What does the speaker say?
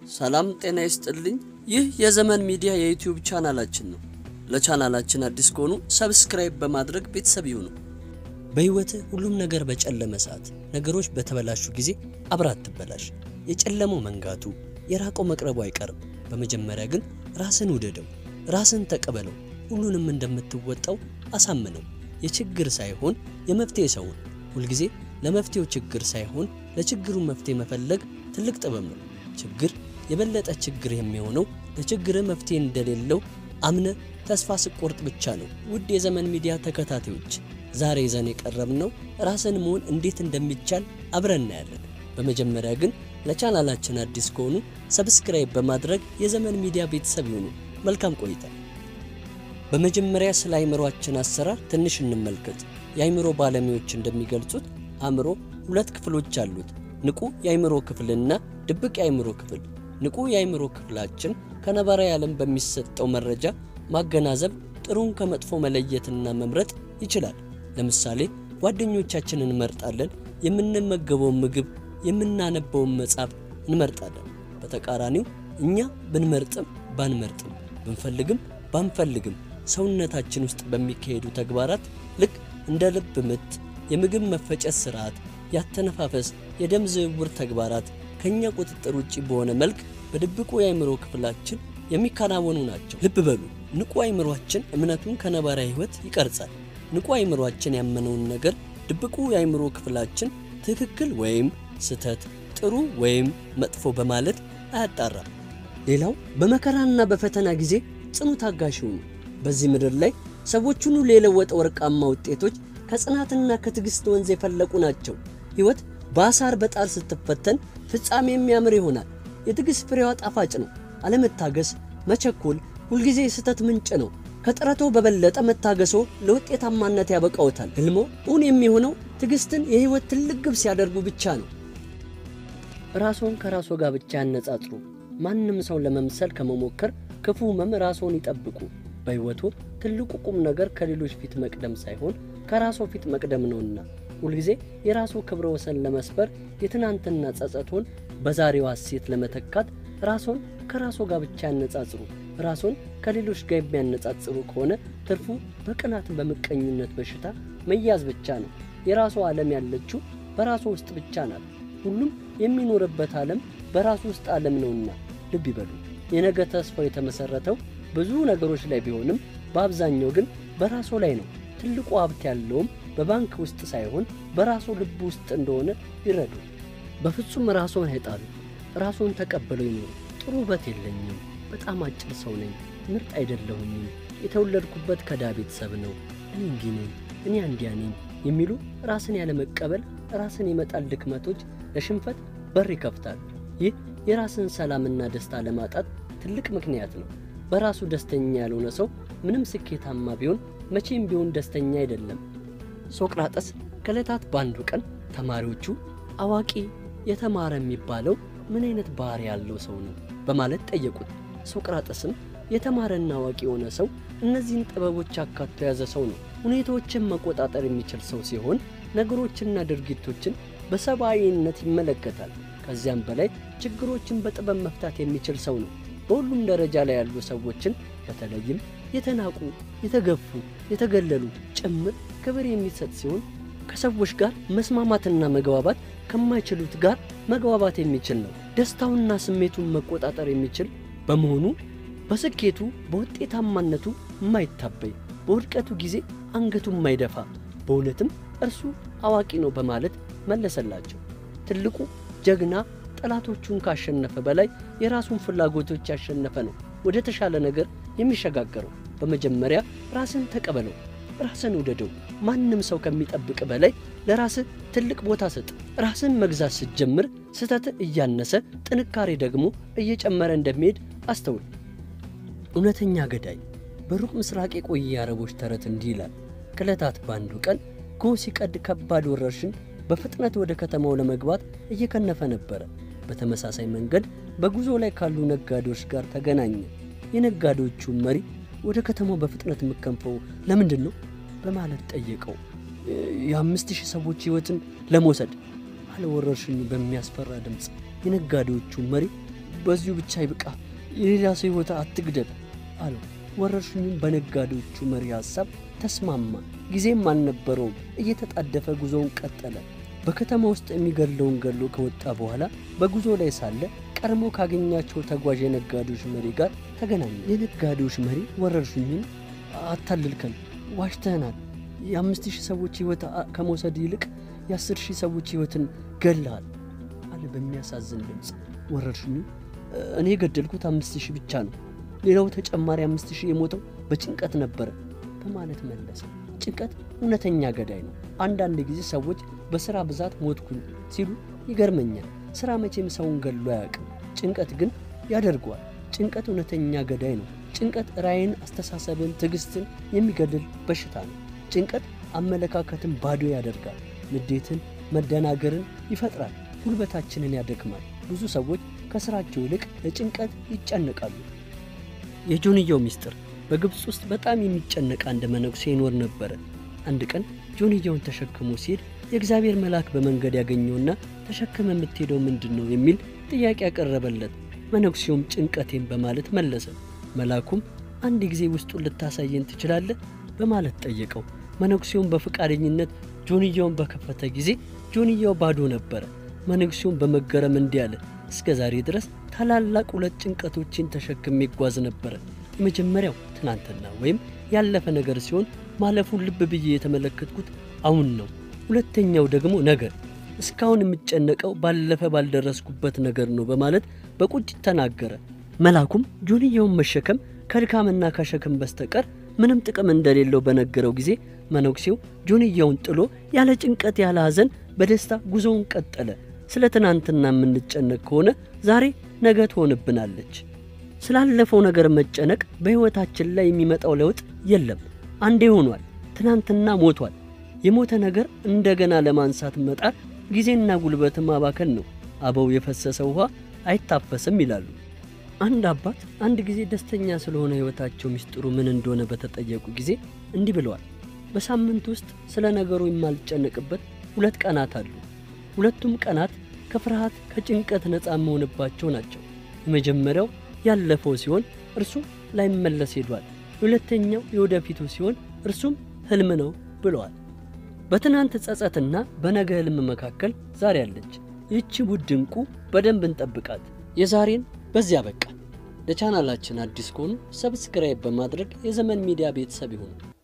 ሰላም ጤና ይስጥልኝ። ይህ የዘመን ሚዲያ የዩቲዩብ ቻናላችን ነው። ለቻናላችን አዲስ ከሆኑ ሰብስክራይብ በማድረግ ቤተሰብ ይሁኑ። በሕይወትህ ሁሉም ነገር በጨለመ ሰዓት፣ ነገሮች በተበላሹ ጊዜ አብረህ አትበላሽ። የጨለመው መንጋቱ፣ የራቀው መቅረቡ አይቀርም። በመጀመሪያ ግን ራስን ውደደው፣ ራስን ተቀበለው። ሁሉንም እንደምትወጣው አሳምነው። የችግር ሳይሆን የመፍትሄ ሰውን ሁልጊዜ ለመፍትሄው ችግር ሳይሆን ለችግሩ መፍትሄ መፈለግ ትልቅ ጥበብ ነው። ችግር የበለጠ ችግር የሚሆነው ለችግር መፍትሄ እንደሌለው አምነ ተስፋ ስቆርጥ ብቻ ነው። ውድ የዘመን ሚዲያ ተከታታዮች ዛሬ ይዘን የቀረብነው ራስን መሆን እንዴት እንደሚቻል አብረን እናያለን። በመጀመሪያ ግን ለቻናላችን አዲስ ከሆኑ ሰብስክራይብ በማድረግ የዘመን ሚዲያ ቤተሰብ ይሁኑ። መልካም ቆይታ። በመጀመሪያ ስለ አእምሮአችን አሰራር ትንሽ እንመልከት። የአእምሮ ባለሙያዎች እንደሚገልጹት አእምሮ ሁለት ክፍሎች አሉት፣ ንቁ የአእምሮ ክፍልና ድብቅ የአእምሮ ክፍል። ንቁ የአእምሮ ክፍላችን ከነባራዊ ዓለም በሚሰጠው መረጃ ማገናዘብ፣ ጥሩን ከመጥፎ መለየትና መምረጥ ይችላል። ለምሳሌ ጓደኞቻችንን እንመርጣለን፣ የምንመገበውን ምግብ፣ የምናነበውን መጽሐፍ እንመርጣለን። በተቃራኒው እኛ ብንመርጥም ባንመርጥም ብንፈልግም ባንፈልግም ሰውነታችን ውስጥ በሚካሄዱ ተግባራት ልክ እንደ ልብ ምት፣ የምግብ መፈጨት ስርዓት፣ ያተነፋፈስ፣ የደም ዝውውር ተግባራት ከእኛ ቁጥጥር ውጭ በሆነ መልክ በድብቁ የአእምሮ ክፍላችን የሚከናወኑ ናቸው። ልብ በሉ፣ ንቁ አእምሯችን እምነቱን ከነባራዊ ሕይወት ይቀርጻል። ንቁ አእምሯችን ያመነውን ነገር ድብቁ የአእምሮ ክፍላችን ትክክል ወይም ስህተት፣ ጥሩ ወይም መጥፎ በማለት አያጣራም። ሌላው በመከራና በፈተና ጊዜ ጽኑ ታጋሽ ሁኑ። በዚህ ምድር ላይ ሰዎች ሁሉ የለወጠ ወርቃማ ውጤቶች ከጽናትና ከትዕግሥት ወንዝ የፈለቁ ናቸው። ሕይወት በአሳር በጣር ስትፈተን ፍጻሜ የሚያምር ይሆናል። የትዕግሥት ፍሬዋ ጣፋጭ ነው። አለመታገስ፣ መቸኮል ሁልጊዜ የስህተት ምንጭ ነው። ከጥረቶ በበለጠ መታገሶ ለውጤታማነት ያበቃውታል። ሕልሞ እውን የሚሆነው ትዕግሥትን የሕይወት ትልቅ ግብ ሲያደርጉ ብቻ ነው። ራስዎን ከራስዎ ጋር ብቻ ያነጻጽሩ። ማንም ሰው ለመምሰል ከመሞከር ክፉ ሕመም ራስዎን ይጠብቁ። በሕይወቱ ትልቁ ቁም ነገር ከሌሎች ፊት መቅደም ሳይሆን ከራስዎ ፊት መቅደም ነውና ሁልጊዜ የራስዎ ክብረ ወሰን ለመስበር የትናንትና ጸጸቶን በዛሬዋ ሐሴት ለመተካት ራስዎን ከራስዎ ጋር ብቻ ያነጻጽሩ። ራስዎን ከሌሎች ጋር የሚያነጻጽሩ ከሆነ ትርፉ በቅናት በምቀኝነት በሽታ መያዝ ብቻ ነው። የራስዎ ዓለም ያለችው በራስዎ ውስጥ ብቻ ናት። ሁሉም የሚኖርበት ዓለም በራሱ ውስጥ ዓለም ነውና ልብ ይበሉ። የነገ ተስፋው የተመሠረተው ብዙ ነገሮች ላይ ቢሆንም በአብዛኛው ግን በራስዎ ላይ ነው። ትልቁ ሀብት ያለውም በባንክ ውስጥ ሳይሆን በራስዎ ልብ ውስጥ እንደሆነ ይረዱ። በፍጹም ራስዎን አይጣሉ። ራስዎን ተቀብለው ይኖሩ። ጥሩ ውበት የለኝም፣ በጣም አጭር ሰው ነኝ፣ ምርጥ አይደለሁኝም፣ የተወለድኩበት ከዳ ቤተሰብ ነው፣ እኔ እንዲህ ነኝ፣ እኔ አንዲያ ነኝ የሚሉ ራስን ያለመቀበል ራስን የመጣል ድክመቶች ለሽንፈት በር ይከፍታል። ይህ የራስን ሰላምና ደስታ ለማጣት ትልቅ ምክንያት ነው። በራሱ ደስተኛ ያልሆነ ሰው ምንም ስኬታማ ቢሆን መቼም ቢሆን ደስተኛ አይደለም። ሶቅራጠስ ከዕለታት በአንዱ ቀን ተማሪዎቹ አዋቂ የተማረ የሚባለው ምን አይነት ባህሪ ያለው ሰው ነው በማለት ጠየቁት። ሶቅራጠስም የተማረና አዋቂ የሆነ ሰው እነዚህን ጥበቦች አካቶ የያዘ ሰው ነው። ሁኔታዎችን መቆጣጠር የሚችል ሰው ሲሆን ነገሮችና ድርጊቶችን በሰብአዊነት ይመለከታል። ከዚያም በላይ ችግሮችን በጥበብ መፍታት የሚችል ሰው ነው። በሁሉም ደረጃ ላይ ያሉ ሰዎችን በተለይም የተናቁ፣ የተገፉ፣ የተገለሉ ጭምር ክብር የሚሰጥ ሲሆን ከሰዎች ጋር መስማማትና መግባባት ከማይችሉት ጋር መግባባት የሚችል ነው። ደስታውና ስሜቱን መቆጣጠር የሚችል በመሆኑ በስኬቱ በውጤታማነቱ የማይታበይ በውድቀቱ ጊዜ አንገቱ የማይደፋ በእውነትም እርሱ አዋቂ ነው በማለት መለሰላቸው። ትልቁ ጀግና ጠላቶቹን ካሸነፈ በላይ የራሱን ፍላጎቶች ያሸነፈ ነው ወደ ተሻለ ነገር የሚሸጋገረው። በመጀመሪያ ራስን ተቀበለው፣ ራስን ውደደው። ማንም ሰው ከሚጠብቅ በላይ ለራስህ ትልቅ ቦታ ስጥ። ራስን መግዛት ስትጀምር ስህተት እያነሰ ጥንካሬ ደግሞ እየጨመረ እንደሚሄድ አስተውል። እውነተኛ ገዳይ በሩቅ ምስራቅ የቆየ የአረቦች ተረት እንዲህ ይላል። ከዕለታት በአንዱ ቀን ጎህ ሲቀድ ከባድ ወረርሽኝ በፍጥነት ወደ ከተማው ለመግባት እየከነፈ ነበረ። በተመሳሳይ መንገድ በጉዞ ላይ ካሉ ነጋዴዎች ጋር ተገናኘ። የነጋዴዎቹ መሪ ወደ ከተማው በፍጥነት የምከንፈው ለምንድን ነው በማለት ጠየቀው። የአምስት ሺህ ሰዎች ሕይወትን ለመውሰድ አለ ወረርሽኙ በሚያስፈራ ድምፅ። የነጋዴዎቹ መሪ በዚሁ ብቻ ይብቃ፣ የሌላ ሰው ሕይወት አትግደል አለው። ወረርሽኙም በነጋዴዎቹ መሪ ሐሳብ ተስማማ። ጊዜም አልነበረውም። እየተጣደፈ ጉዞውን ቀጠለ። በከተማ ውስጥ የሚገድለውን ገድሎ ከወጣ በኋላ በጉዞ ላይ ሳለ ቀድሞ ካገኛቸው ተጓዥ የነጋዴዎች መሪ ጋር ተገናኘ። የነጋዴዎች መሪ ወረርሽኙን አታልልከን፣ ዋሽተህናል። የአምስት ሺህ ሰዎች ሕይወት ከመውሰድ ይልቅ የአስር ሺህ ሰዎች ሕይወትን ገለሃል አለ በሚያሳዝን ድምፅ። ወረርሽኙ እኔ የገደልኩት አምስት ሺህ ብቻ ነው፣ ሌላው ተጨማሪ አምስት ሺህ የሞተው በጭንቀት ነበረ በማለት መለሰ። ጭንቀት እውነተኛ ገዳይ ነው። አንዳንድ ጊዜ ሰዎች በሥራ ብዛት ሞትኩኝ ሲሉ ይገርመኛል። ሥራ መቼም ሰውን ገድሎ አያውቅም። ጭንቀት ግን ያደርገዋል። ጭንቀት እውነተኛ ገዳይ ነው። ጭንቀት ራዕይን፣ አስተሳሰብን፣ ትዕግስትን የሚገድል በሽታ ነው። ጭንቀት አመለካከትን ባዶ ያደርጋል። ንዴትን፣ መደናገርን ይፈጥራል። ጉልበታችንን ያደክማል። ብዙ ሰዎች ከሥራቸው ይልቅ ለጭንቀት ይጨነቃሉ። የጆንያው ሚስጥር በግብፅ ውስጥ በጣም የሚጨነቅ አንድ መነኩሴ ይኖር ነበረ። አንድ ቀን ጆንያውን ተሸክሞ ሲሄድ የእግዚአብሔር መልአክ በመንገድ ያገኘውና ተሸክመ የምትሄደው ምንድን ነው የሚል ጥያቄ ያቀረበለት። መነኩሴውም ጭንቀቴን በማለት መለሰ። መልአኩም አንድ ጊዜ ውስጡን ልታሳየን ትችላለህ በማለት ጠየቀው። መነኩሴውም በፈቃደኝነት ጆንያውን በከፈተ ጊዜ ጆንያው ባዶ ነበረ። መነኩሴውም በመገረም እንዲህ አለ፣ እስከ ዛሬ ድረስ ታላላቅ ሁለት ጭንቀቶችን ተሸክሜ ይጓዝ ነበረ። የመጀመሪያው ትናንትና ወይም ያለፈ ነገር ሲሆን ማለፉን ልብ ብዬ የተመለከትኩት አሁን ነው። ሁለተኛው ደግሞ ነገር እስካሁን የምጨነቀው ባለፈ ባልደረስኩበት ነገር ነው በማለት በቁጭት ተናገረ። መልአኩም ጆንያውን መሸከም ከድካምና ከሸክም በስተቀር ምንም ጥቅም እንደሌለው በነገረው ጊዜ መነኩሴው ጆንያውን ጥሎ ያለ ጭንቀት ያለ ሐዘን በደስታ ጉዞውን ቀጠለ። ስለ ትናንትና የምንጨነቅ ከሆነ ዛሬ ነገ ትሆንብናለች። ስላለፈው ነገር መጨነቅ በሕይወታችን ላይ የሚመጣው ለውጥ የለም። አንዴ ሆኗል። ትናንትና ሞቷል። የሞተ ነገር እንደገና ለማንሳት መጣር ጊዜና ጉልበት ማባከን ነው። አበው የፈሰሰ ውኃ አይታፈስም ይላሉ። አንድ አባት አንድ ጊዜ ደስተኛ ስለሆነ ሕይወታቸው ሚስጥሩ ምን እንደሆነ በተጠየቁ ጊዜ እንዲህ ብለዋል። በሳምንት ውስጥ ስለ ነገሩ የማልጨነቅበት ሁለት ቀናት አሉ። ሁለቱም ቀናት ከፍርሃት ከጭንቀት ነፃ የምሆንባቸው ናቸው። የመጀመሪያው ያለፈው ሲሆን እርሱም ላይመለስ ሄዷል። ሁለተኛው የወደፊቱ ሲሆን እርሱም ሕልም ነው ብለዋል። በትናንት ጸጸትና በነገ ሕልም መካከል ዛሬ አለች። ይህቺ ውድ ዕንቁ በደንብ እንጠብቃት። የዛሬን በዚያ በቃ። ለቻናላችን አዲስ ከሆኑ ሰብስክራይብ በማድረግ የዘመን ሚዲያ ቤተሰብ ይሁኑ።